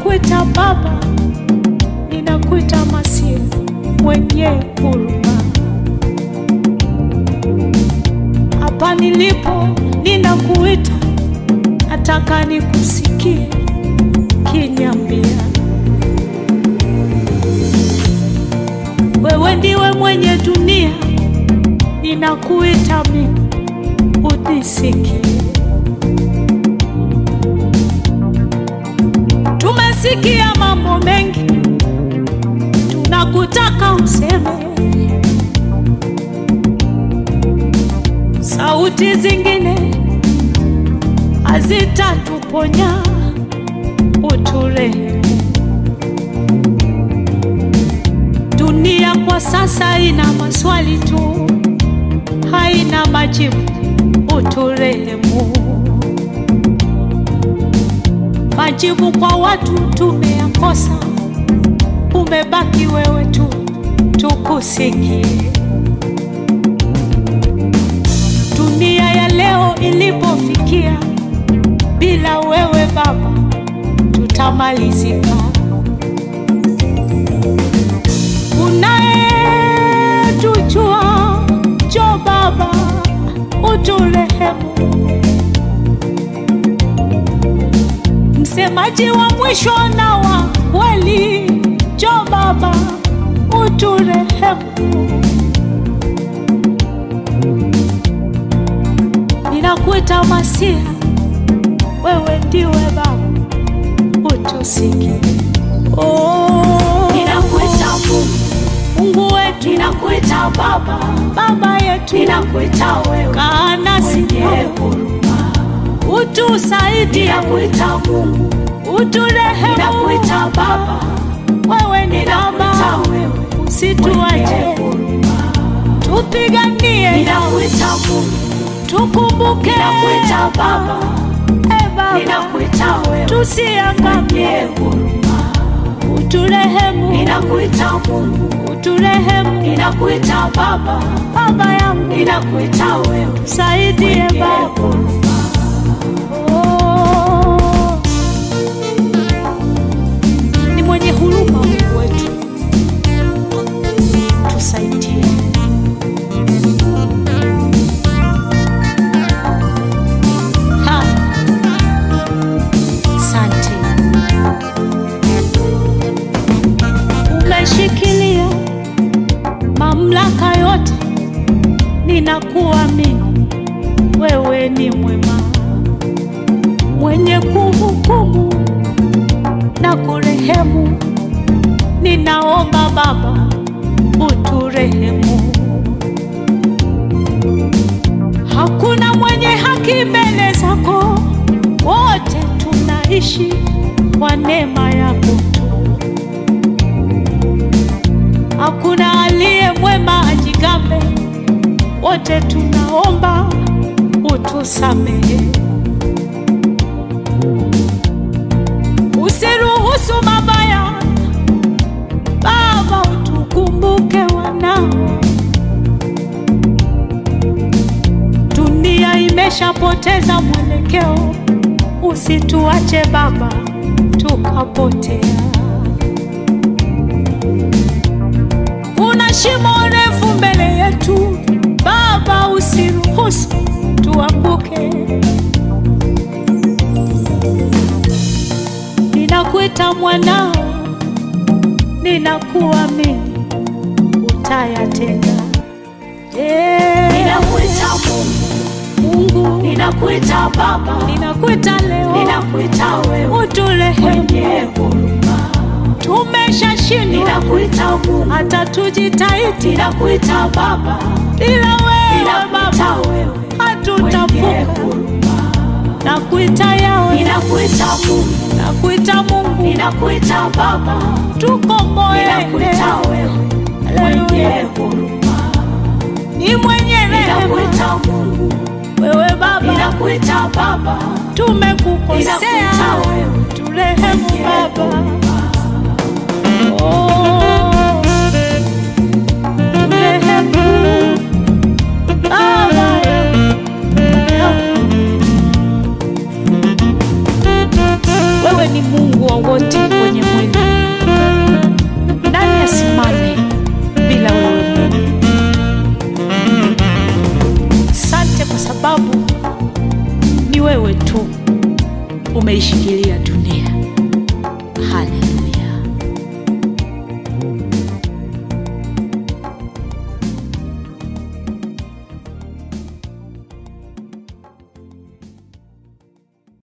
ninakuita Baba, ninakuita Masia mwenye huruma. Hapa nilipo ninakuita, nataka nikusikie kiniambia, wewe ndiwe mwenye dunia, ninakuita mimi unisikie. Tumesikia mambo mengi, tunakutaka useme. Sauti zingine hazitatuponya, uturehemu. Dunia kwa sasa ina maswali tu, haina majibu, uturehemu. Majibu kwa watu tumeyakosa, umebaki wewe tu, tukusikie. Dunia ya leo ilipofikia, bila wewe Baba tutamalizika. Unayetujua, njoo Baba uturehemu. Msemaji wa mwisho na wa kweli, njoo Baba uturehemu. Ninakuita Masia, wewe ndiwe Baba, utusikie. Oh, Ninakuita Mungu, Mungu wetu, ninakuita Baba, Baba yetu, ninakuita wewe kaa nasi mwenye huruma. utusaidie, Ninakuita Mungu, uturehemu. ninakuita Baba, Wewe ni ninakuita Baba, wewe mwenye usituache, huruma. tupiganie, Ninakuita Mungu, tukumbuke, ninakuita Baba, e Baba, ninakuita wewe tusiangamie, mwenye huruma. uturehemu, Ninakuita Mungu, uturehemu, ninakuita Baba, Baba yangu, ninakuita wewe saidie mwenye Baba. huruma. Oh, ni mwenye huruma Mungu wetu, tusaidie. Ha, Asante, umeshikilia mamlaka yote, ninakuamini wewe ni mwema, mwenye kuhukumu na kurehemu. Ninaomba Baba, uturehemu. Hakuna mwenye haki mbele zako, wote tunaishi kwa neema yako tu. Hakuna aliye mwema ajigambe, wote tunaomba utusamehe. Usiruhusu mabaya, Baba, utukumbuke wanao. Dunia imeshapoteza mwelekeo, usituache Baba tukapotea. Kuna shimo refu mbele yetu, Baba, usiruhusu tuanguke. Ninakuita mwanao, ninakuamini, utayatenda. Eh, Ninakuita Mungu, Mungu, ninakuita Baba, ninakuita leo, ninakuita wewe uturehemu. mwenye huruma. Tumeshashindwa Ninakuita Mungu, hata tujitahidi, ninakuita Baba, ila wewe ninakuita Baba wewe mwenye hatutavuka. huruma. Nakuita yawe, Ninakuita Mungu, nakuita Mungu, ninakuita Baba, tukomboe. ninakuita wewe mwenye Haleluya, huruma. ni mwenye rehema Ninakuita Mungu, wewe Baba, ninakuita Baba, tumekukosea, ninakuita wewe turehemu mwenye Baba. huruma.